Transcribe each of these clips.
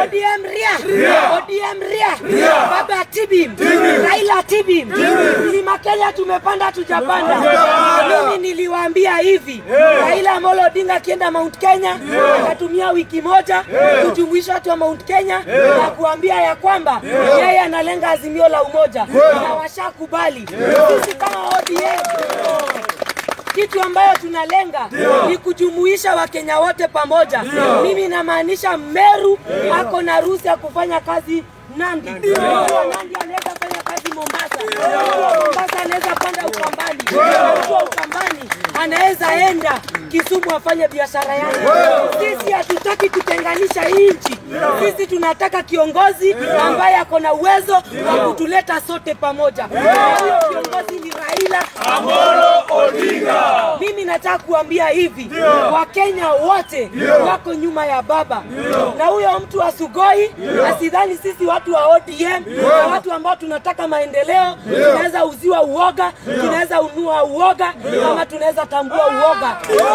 ODM ria, ODM ria, baba tibim, Raila tibim, mlima Kenya tumepanda tujapanda. Mimi niliwaambia hivi, Raila Amolo Odinga akienda Mount Kenya akatumia wiki moja kujumuisha watu wa Mount Kenya na kuambia ya kwamba yeye analenga azimio la umoja na washakubali. Sisi kama ODM kitu ambayo tunalenga ni kujumuisha Wakenya wote pamoja. Mimi namaanisha Meru ako na ruhusa ya kufanya kazi Nandi. Mtu wa Nandi anaweza fanya kazi Mombasa. Mtu wa Mombasa anaweza panda Ukambani. Mtu wa Ukambani anaweza enda Kisumu afanye biashara yake. Sisi hatutaki kutenganisha hii nchi. Sisi tunataka kiongozi ambaye ako na uwezo wa kutuleta sote pamoja. Na Huyo kiongozi ni Raila mimi nataka kuambia hivi, Wakenya wote wako nyuma ya baba, na huyo mtu wa Sugoi asidhani sisi watu wa ODM na watu ambao tunataka maendeleo tunaweza uziwa uoga, tunaweza unua uoga, ama tunaweza tambua uoga.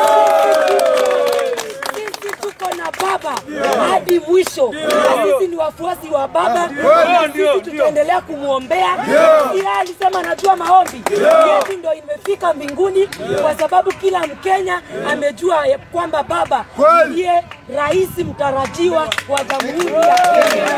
Sisi tuko na baba hadi mwisho, na sisi ni wafuasi wa baba, na sisi tutaendelea kumwombea. Yeye alisema anajua maombi yetu ndio imefika mbinguni, kwa sababu kila Mkenya amejua ya kwamba baba ndiye rais mtarajiwa wa jamhuri ya Kenya.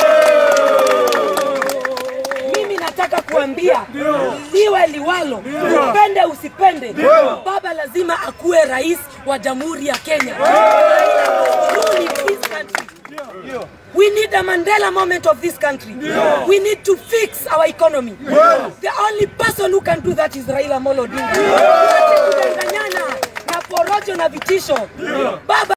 Mimi nataka kuambia liwe liwalo, upende usipende, baba lazima akuwe rais wa jamhuri ya Kenya. Raila must rule in this country. We need a Mandela moment of this country. We need to fix our economy. The only person who can do that is Raila Amolo Odinga. Tuache kudanganyana na porojo na vitisho. Baba